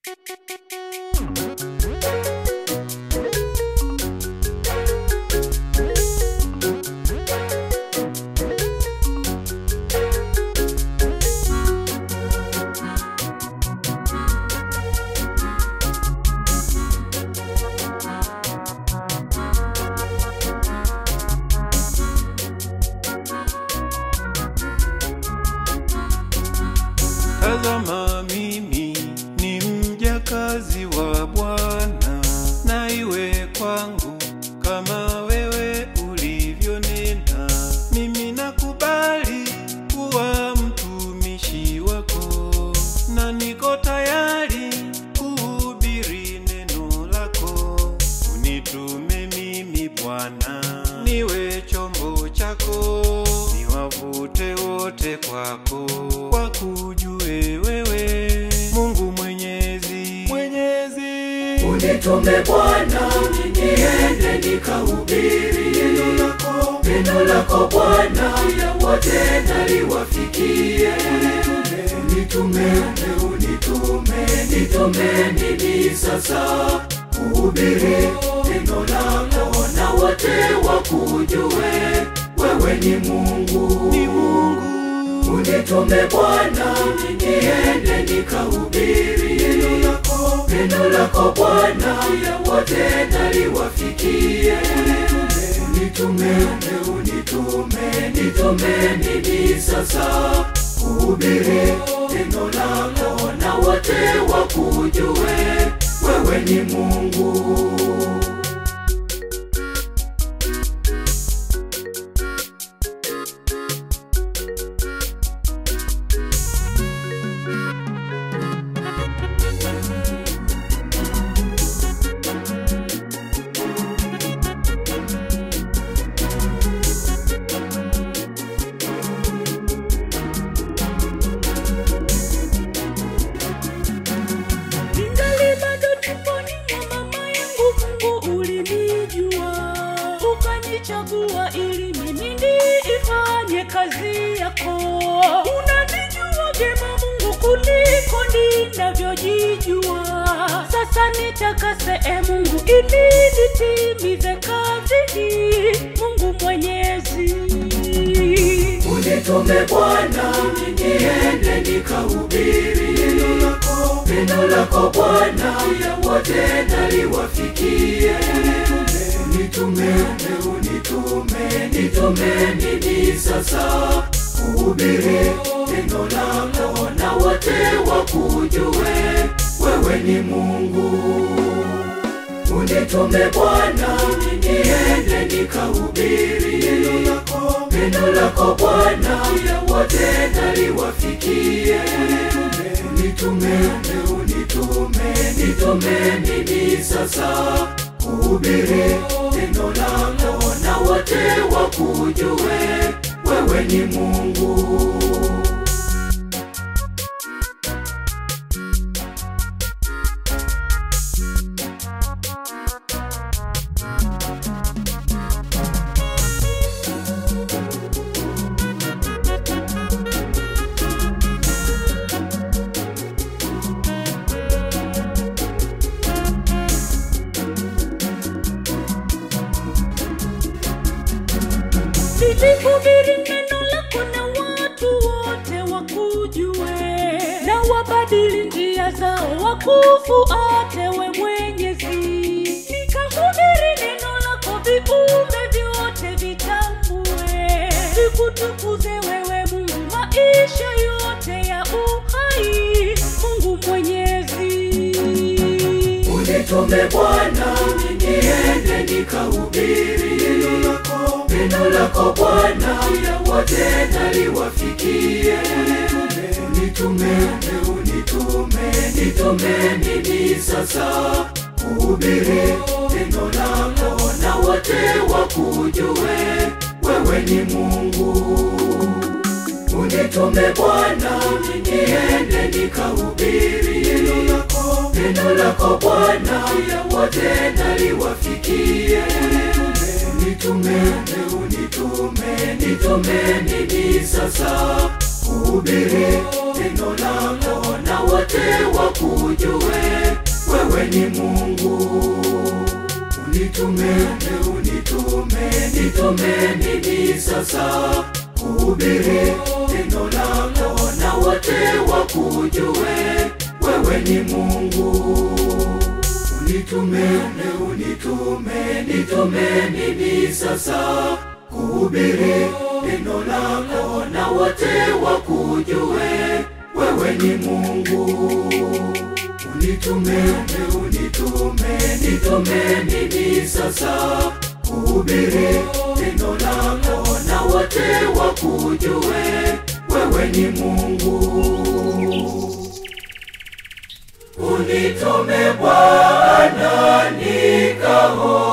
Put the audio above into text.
Tazama mimi ni mjakazi wa Bwana, na iwe kwangu kama wewe ulivyonena. Mimi nakubali kuwa mtumishi wako, na niko tayari kuhubiri neno lako. Unitume mimi Bwana, niwe chombo chako, niwavute wote kwako, wakujue wewe Mungu Mwenyezi, Mwenyezi. Unitume Bwana, niende nikahubiri neno lako, neno lako Bwana, ya wote naliwafikie. Unitume, unitume, nitume mimi sasa kuhubiri neno lako, na wote wakujue wewe ni Mungu, Ni Mungu Unitume Bwana, niende nikahubiri neno lako, neno lako Bwana, ya wote naliwafikie. Unitume, unitume, nitume mimi sasa kuhubiri neno lako, na wote wakujue wewe ni Mungu. Ningali bado tumboni mwa mama yangu, Mungu ulinijua, ukanichagua ili mimi niifanye kazi yako. Unanijua vyema Mungu kuliko ninavyojijua. Sasa nitakase e Mungu ili nitimize kazi hii, Mungu Mwenyezi. Unitume Bwana, niende nikahubiri neno lako, neno lako Bwana, ya wote naliwafikie. Unitume, unitume, nitume mimi sasa kuhubiri neno lako, na wote wakujue wewe ni Mungu. Unitume Bwana, niende nikahubiri neno lako, neno lako Bwana, ya wote naliwafikie. Unitume, unitume, nitume mimi sasa kuhubiri neno lako, na wote wakujue wewe ni Mungu. Nilihubiri neno lako na watu wote wakujue, na wabadili njia zao wakufuate we Mwenyezi. Nikahubiri neno lako, viumbe vyote vitambue, vikutukuze wewe Mungu maisha yote ya uhai, Mungu Mwenyezi. Unitume Bwana, niende nikahubiri neno lako, neno lako Bwana, ya wote naliwafikie. Unitume, unitume, nitume mimi sasa kuhubiri neno lako, na wote wakujue wewe ni Mungu. Unitume Bwana, niende nikahubiri neno lako, neno lako Bwana, ya wote naliwafikie. Unitume, unitume, nitume mimi sasa kuhubiri neno lako, na wote wakujue wakujue wewe ni Mungu. Unitume, unitume, nitume mimi sasa kuhubiri neno lako na wote wakujue wewe ni Mungu. Unitume, unitume, nitume mimi sasa kuhubiri neno lako na wote wakujue wewe ni Mungu. Unitume, unitume, nitume mimi sasa kuhubiri neno lako na wote wakujue wewe ni Mungu. Unitume Bwana nikao